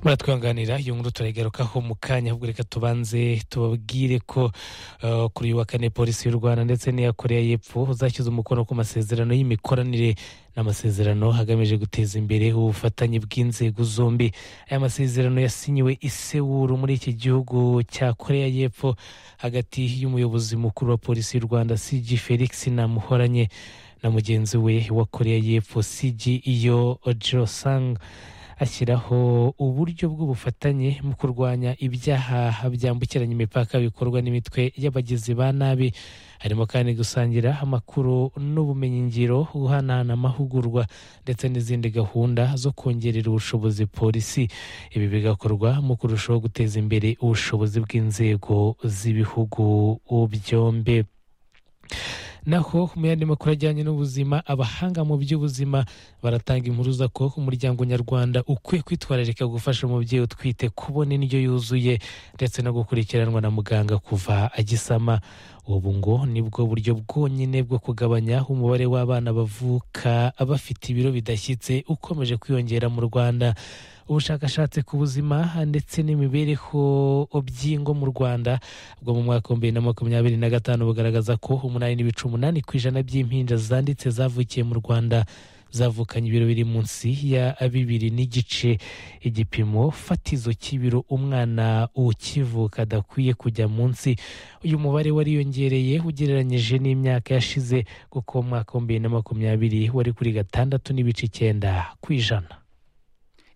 muratwihanganira iyo nkuru turayigarukaho mu kanya ahubwo reka tubanze tubabwire ko uh, kuri uyu wa kane polisi y'u rwanda ndetse n'iya korea y'epfo zashyize umukono ku masezerano y'imikoranire n'amasezerano hagamije guteza imbere ubufatanye bw'inzego zombi aya masezerano yasinyiwe i sewuru muri iki gihugu cya korea y'epfo hagati y'umuyobozi mukuru wa polisi y'u rwanda cg felix namuhoranye na mugenzi we wa korea y'epfo cg iyo jirosang ashyiraho uburyo bw'ubufatanye mu kurwanya ibyaha byambukiranya imipaka bikorwa n'imitwe y'abagizi ba nabi harimo kandi gusangira amakuru n'ubumenyingiro guhanahana amahugurwa ndetse n'izindi gahunda zo kongerera ubushobozi polisi ibi bigakorwa mu kurushaho guteza imbere ubushobozi bw'inzego z'ibihugu byombi naho mu yandi makuru ajyanye n'ubuzima abahanga mu by'ubuzima baratanga impuruza ko umuryango nyarwanda ukwiye kwitwararika gufasha umubyeyi utwite kubona indyo yuzuye ndetse no gukurikiranwa na muganga kuva agisama ubu ngo nibwo buryo bwonyine bwo kugabanya umubare w'abana bavuka bafite ibiro bidashyitse ukomeje kwiyongera mu rwanda ubushakashatsi ku buzima ndetse n'imibereho by'ingo mu rwanda bwo mu mwaka wa bibiri na makumyabiri na gatanu bugaragaza ko umunani n'ibice umunani ku ijana by'impinja zanditse zavukiye mu rwanda zavukanye ibiro biri munsi ya bibiri n'igice igipimo fatizo cy'ibiro umwana ukivuka adakwiye kujya munsi uyu mubare wariyongereye ugereranyije n'imyaka yashize kuko umwaka wa bibiri na makumyabiri wari kuri gatandatu n'ibice icyenda ku ijana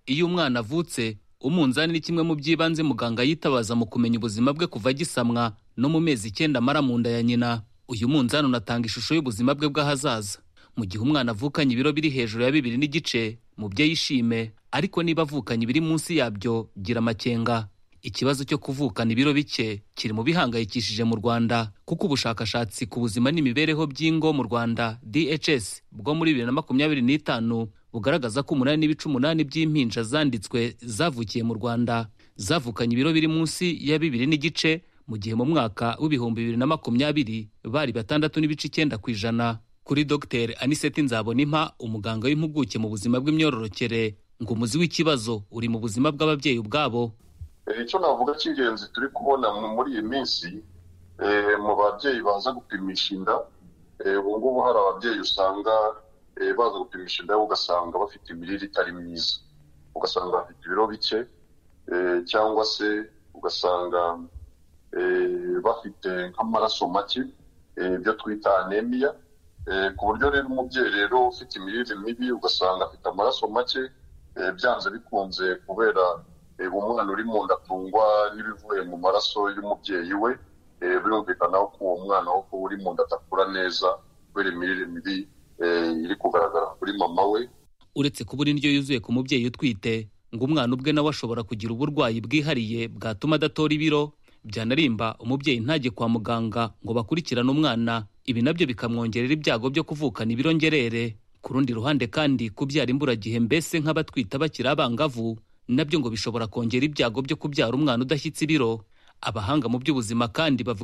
iyo umwana avutse umunzani ni kimwe mu by'ibanze muganga yitabaza mu kumenya ubuzima bwe kuva agisamwa no mu mezi icyenda amara mu nda ya nyina uyu munzani unatanga ishusho y'ubuzima bwe bw'ahazaza mu gihe umwana avukanye ibiro biri hejuru ya bibiri n'igice mubyeyi ishime ariko niba avukanye ibiri munsi yabyo gira amakenga ikibazo cyo kuvukana ibiro bike kiri mu bihangayikishije mu rwanda kuko ubushakashatsi ku buzima n'imibereho by'ingo mu rwanda dhs bwo muri bibiri na makumyabiri n'itanu bugaragaza ko umunani n'ibice umunani by'impinja zanditswe zavukiye mu rwanda zavukanye ibiro biri munsi ya bibiri n'igice mu gihe mu mwaka w'ibihumbi bibiri na makumyabiri bari batandatu n'ibice icyenda ku ijana kuri dr aniseti nzabonimpa umuganga w'impuguke mu buzima bw'imyororokere ngo umuzi w'ikibazo uri mu buzima bw'ababyeyi ubwabo icyo navuga cy'ingenzi turi kubona muri iyi minsi mu babyeyi baza gupimisha inda ubu ngubu hari ababyeyi usanga baza gupimisha inda ugasanga bafite imirire itari myiza ugasanga bafite ibiro bike cyangwa se ugasanga bafite nk'amaraso make ibyo twita anemiya ku buryo rero umubyeyi rero ufite imirire mibi ugasanga afite amaraso make byanze bikunze kubera umwana uri mu nda atungwa n'ibivuye mu maraso y'umubyeyi we birumvikana ko uwo mwana wo kuba uri mu nda adakura neza kubera imirire mibi iri kugaragara kuri mama we uretse kubura indyo yuzuye ku mubyeyi utwite ngo umwana ubwe nawe ashobora kugira uburwayi bwihariye bwatuma adatora ibiro byanarimba umubyeyi ntajye kwa muganga ngo bakurikirane umwana ibi nabyo bikamwongerera ibyago byo kuvukana ibiro ngerere ku rundi ruhande kandi kubyara imburagihe mbese nk'abatwita bakiri abangavu nabyo ngo bishobora kongera ibyago byo kubyara umwana udashyitse ibiro abahanga mu by'ubuzima kandi bavuga